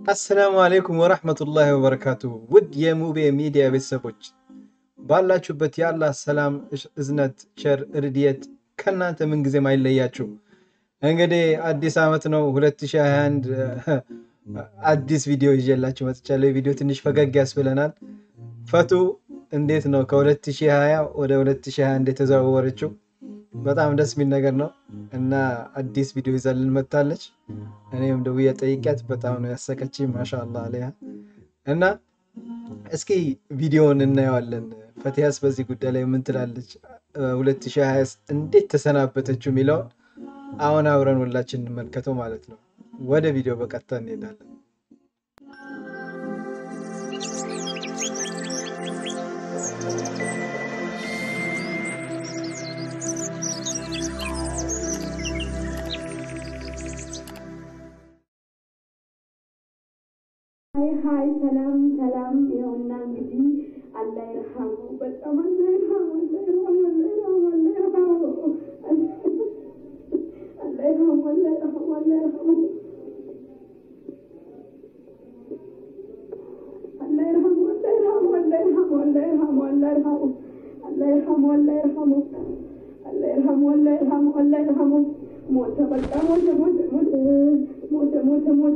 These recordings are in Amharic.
አሰላሙ አሌይኩም ወረሕመቱላሂ ወበረካቱ። ውድ የሙቤ ሚዲያ ቤተሰቦች ባላችሁበት የአላህ ሰላም፣ እዝነት፣ ቸር ርድየት ከእናንተ ምንጊዜም አይለያችሁ። እንግዲህ አዲስ ዓመት ነው 2021 አዲስ ቪዲዮ ይዤላችሁ መጥቻለሁ። ቪዲዮ ትንሽ ፈገግ ያስብለናል። ፈቱ እንዴት ነው ከ2020 ወደ 2021 የተዘዋወረችው? በጣም ደስ የሚል ነገር ነው እና አዲስ ቪዲዮ ይዛልን መጥታለች። እኔም ደውዬ ጠይቂያት በጣም ነው ያሰቀችኝ። ማሻአላ አለያ እና እስኪ ቪዲዮውን እናየዋለን። ፈቲያስ በዚህ ጉዳይ ላይ ምን ትላለች? 2020 እንዴት ተሰናበተችው የሚለውን አሁን አብረን ሁላችን እንመልከተው ማለት ነው። ወደ ቪዲዮ በቀጥታ እንሄዳለን። ሀይ ሰላም ሰላም። ይኸውና እንግዲህ አላህ ይርሐሙ፣ በጣም አላህ ይርሐሙ፣ አላህ ይርሐሙ፣ አላህ ይርሐሙ፣ አላህ ይርሐሙ፣ አላህ ይርሐሙ፣ አላህ ይርሐሙ፣ አላህ ይርሐሙ፣ አላህ ይርሐሙ፣ አላህ ይርሐሙ፣ አላህ ይርሐሙ፣ አላህ ይርሐሙ፣ አላህ ይርሐሙ፣ አላህ ይርሐሙ፣ አላህ ይርሐሙ፣ አላህ ይርሐሙ፣ አላህ ይርሐሙ። ሞተ፣ በቃ ሞተ፣ ሞተ፣ ሞተ፣ ሞተ፣ ሞተ፣ ሞተ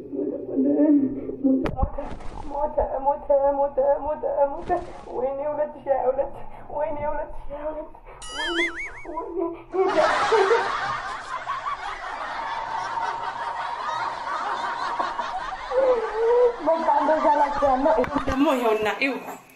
ሞተ ሞተ ሞተ ሞተ። ወይኔ ሁለት ሺህ ሀያ ሁለት ወይኔ ሁለት ሺህ ሀያ ሁለት ወይኔ ወይኔ በቃ እንደዛ ናቸው ያለው። ይሄም ደግሞ ይኸውና ይው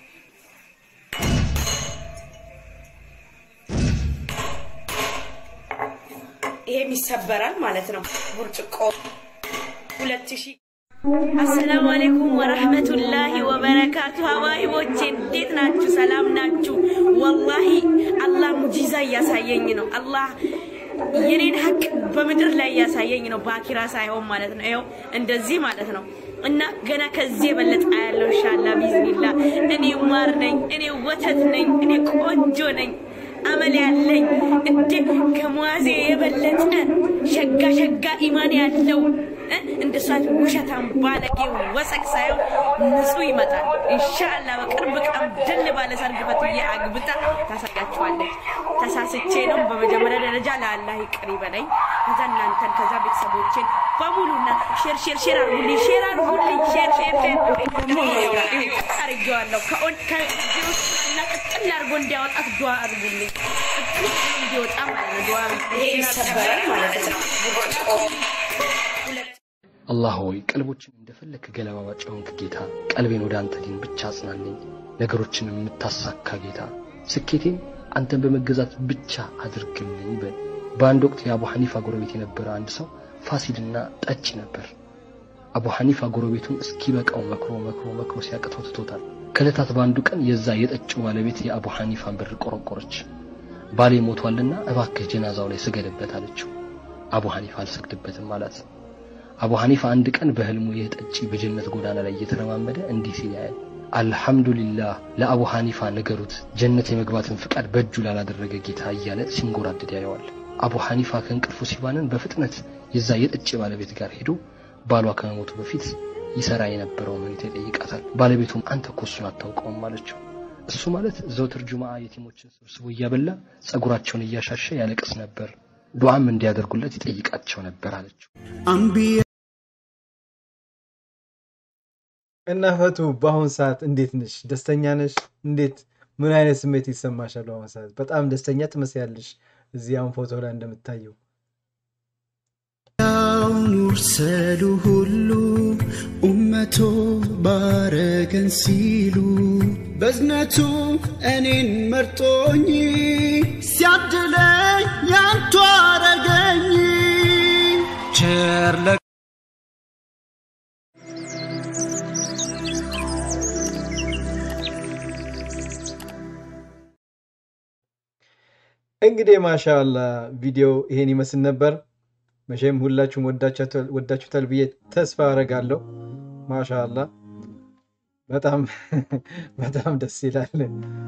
ይሄም ይሰበራል ማለት ነው። ብርጭቆ ሁለት ሺህ አሰላሙ አለይኩም ወረህመቱላሂ ወበረካቱ። ሀባይቦቼ እንዴት ናችሁ? ሰላም ናችሁ? ወላሂ አላህ ሙጂዛ እያሳየኝ ነው። አላህ የኔን ሀቅ በምድር ላይ እያሳየኝ ነው፣ በአኪራ ሳይሆን ማለት ነው። ይኸው እንደዚህ ማለት ነው። እና ገና ከዚህ የበለጠ ያለው ኢንሻአላህ ቢዝኒላ። እኔ ማር ነኝ፣ እኔ ወተት ነኝ፣ እኔ ቆንጆ ነኝ፣ አመል ያለኝ እንዴ ከሙያዜ የበለጠ ሸጋ ሸጋ ኢማን ያለው እንደሷት ውሸታም ባለጌ ወሰቅ ሳይሆን ንጹህ ይመጣል። ኢንሻአላህ በቅርብ ቀን ድል ባለ ሰርግ ፈትዬ አግብታ ታሳያችኋለች። ተሳስቼ ነው። በመጀመሪያ ደረጃ ለአላህ ይቅር ይበለኝ። ከዛ እናንተን ከዛ ቤተሰቦቼን በሙሉና ሼር ሼር ሼር አርጉልኝ፣ ሼር አርጉልኝ፣ ሼር ሼር ሼር አርጌዋለሁ እና ቅጥል አርጎ እንዲያወጣት ዱዓ አርጉልኝ። እንዲወጣ ማለት ነው። ዱዓ ይሄ ይሰበራል ማለት ነው። አላህ ሆይ ቀልቦችን እንደፈለክ ገለባባጭ የሆንክ ጌታ ቀልቤን ወደ አንተ ሊን ብቻ አጽናለኝ። ነገሮችን የምታሳካ ጌታ ስኬቴን አንተን በመገዛት ብቻ አድርግልኝ በል። በአንድ ወቅት የአቡ ሐኒፋ ጎረቤት የነበረ አንድ ሰው ፋሲድና ጠጪ ነበር። አቡ ሐኒፋ ጎረቤቱን እስኪበቃው መክሮ መክሮ መክሮ ሲያቅተው ትቶታል። ከዕለታት በአንዱ ቀን የዛ የጠጪው ባለቤት የአቡ ሐኒፋን በር ቆረቆረች። ባሌ ሞቷልና እባክህ ጀናዛው ላይ ስገድበት አለችው። አቡ ሐኒፋ አልሰግድበትም አላት። አቡ ሐኒፋ አንድ ቀን በህልሙ ይህ ጠጪ በጀነት ጎዳና ላይ እየተረማመደ እንዲህ ሲል ያያል። አልሐምዱሊላህ ለአቡ ሐኒፋ ንገሩት ጀነት የመግባትን ፍቃድ በእጁ ላላደረገ ጌታ እያለ ሲንጎራደድ ያየዋል። አቡ ሐኒፋ ከእንቅልፉ ሲባንን በፍጥነት የዛ የጠጪ ባለቤት ጋር ሄዶ ባሏ ከመሞቱ በፊት ይሰራ የነበረውን ሁኔታ ይጠይቃታል። ባለቤቱም አንተ እኮ እሱን አታውቀውም አለችው። እሱ ማለት ዘውትር ጁምዓ የቲሞችን ሰብስቦ እያበላ ጸጉራቸውን እያሻሸ ያለቅስ ነበር፣ ዱዓም እንዲያደርጉለት ይጠይቃቸው ነበር አለችው። እና ፈቱ በአሁን ሰዓት እንዴት ነሽ? ደስተኛ ነሽ? እንዴት ምን አይነት ስሜት ይሰማሻል? በአሁን ሰዓት በጣም ደስተኛ ትመስያለሽ። እዚህ አሁን ፎቶ ላይ እንደምታየው ሙርሰሉ ሁሉ ኡመቶ ባረገን ሲሉ በዝነቱ እኔን መርጦኝ ሲያድለኝ ያንቱ አረገኝ ቸር እንግዲህ ማሻአላ ቪዲዮ ይሄን ይመስል ነበር። መቼም ሁላችሁም ወዳችሁታል ብዬ ተስፋ አደርጋለሁ። ማሻአላ በጣም በጣም ደስ ይላል።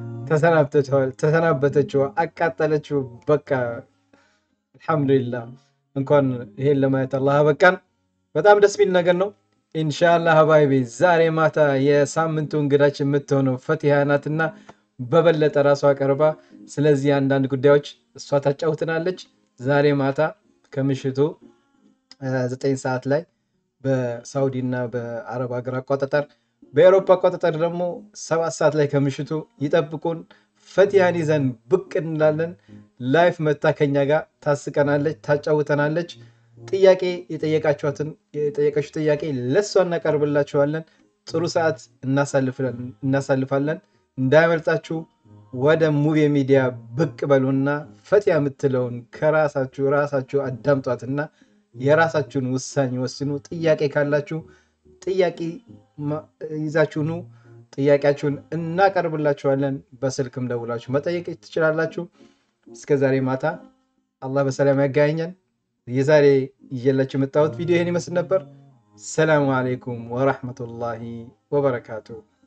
ተሰናበተችው፣ አቃጠለችው። በቃ አልሐምዱሊላህ እንኳን ይሄን ለማየት አላህ በቃን። በጣም ደስ የሚል ነገር ነው። ኢንሻአላህ ሀባይቤ ዛሬ ማታ የሳምንቱ እንግዳችን የምትሆነው ፈቲሃ ናትና በበለጠ ራሷ ቀርባ ስለዚህ አንዳንድ ጉዳዮች እሷ ታጫውትናለች። ዛሬ ማታ ከምሽቱ ዘጠኝ ሰዓት ላይ በሳውዲ እና በአረብ ሀገር አቆጣጠር በኤሮፓ አቆጣጠር ደግሞ ሰባት ሰዓት ላይ ከምሽቱ ይጠብቁን። ፈቲሃን ይዘን ብቅ እንላለን። ላይፍ መታ ከኛ ጋር ታስቀናለች፣ ታጫውተናለች። ጥያቄ የጠየቃችኋትን የጠየቀችው ጥያቄ ለእሷ እናቀርብላችኋለን። ጥሩ ሰዓት እናሳልፋለን። እንዳያመልጣችሁ። ወደ ሙቤ ሚዲያ ብቅ በሉና ፈቲያ የምትለውን ከራሳችሁ ራሳችሁ አዳምጧትና የራሳችሁን ውሳኔ ወስኑ። ጥያቄ ካላችሁ ጥያቄ ይዛችሁ ኑ። ጥያቄያችሁን እናቀርብላችኋለን። በስልክም ደውላችሁ መጠየቅ ትችላላችሁ። እስከ ዛሬ ማታ አላህ በሰላም ያገናኘን። የዛሬ ይዤላችሁ የመጣሁት ቪዲዮ ይህን ይመስል ነበር። ሰላሙ አሌይኩም ወራህመቱላሂ ወበረካቱ።